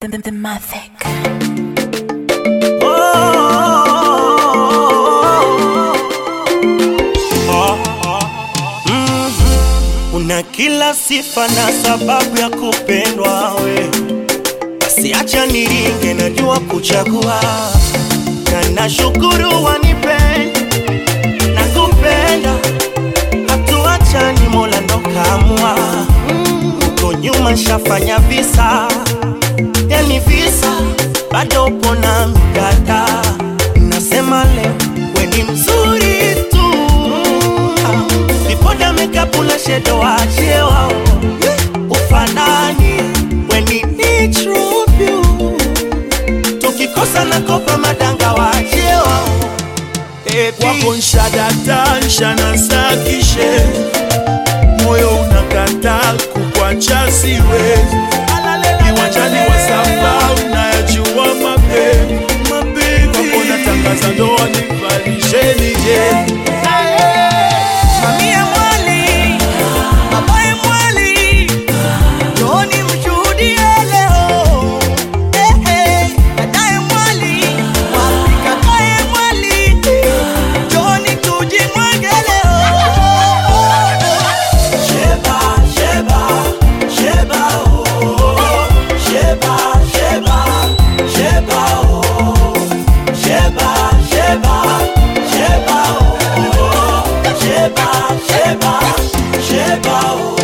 The, the, the Mavic. Una kila sifa na sababu ya kupendwa we, basi acha niringe, najua kuchagua na nashukuru wanipenda na kupenda, hatuachani, Mola ndo kaamua. Huko nyuma shafanya visa, yani visa, bado upo na mkata, nasema leo we ni mzuri tu vipoda mekapu na shedo wachie wao ufanani weni ni true beauty. tukikosa na kopa madanga wachie wao Baby. wako nshadata nshanasakishe moyo unakata kukwacha siwezi kiwanjani wa samba unayajua mape wako natangaza ndoa nivalisheni je Mamie mwali, babaye mwali, njooni mshuhudie leo. Eh, eh, dadaye mwali, wapi kakaye mwali, njooni tujimwage leo. Sheba, sheba, sheba, oh. Sheba, sheba, sheba, oh. Sheba, sheba, sheba, oh. Sheba, sheba, sheba, oh.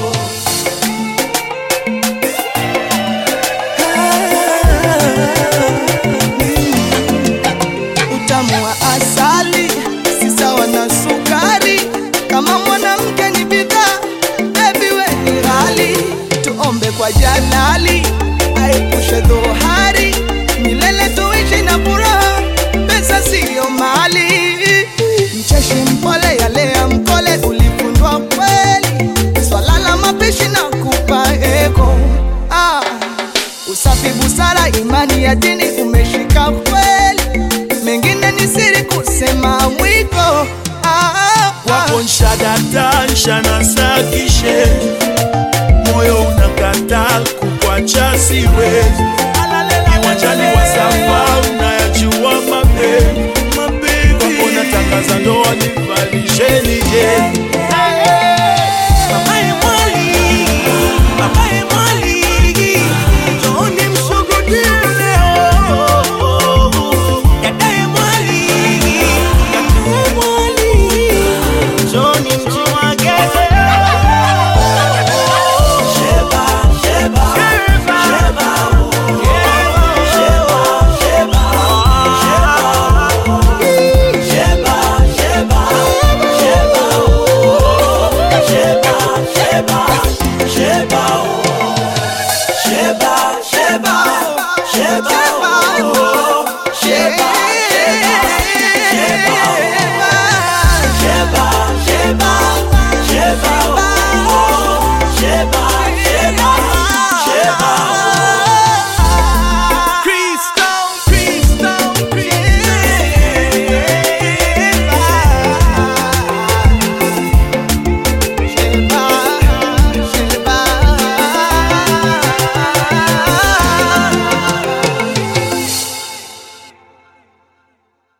Utamu wa asali si sawa na sukari. Kama mwanamke ni bidhaa, baby we ni ghali. Tuombe kwa Jalali aepushe dhohari, milele tuishi na furaha, pesa siyo mali. Mcheshi mpole yalea mkole, ulifundwa kweli, swala la mapishi na kupa eko ah. Usafi, busara, imani ya dini umeshika kweli, mengine ni siri kusema mwiko ah, ah, wako nshadata nshanasakishe moyo unakata kukwacha siwezi kiwanjani wa samba unayajua mape wako natangaza ndoa nivalisheni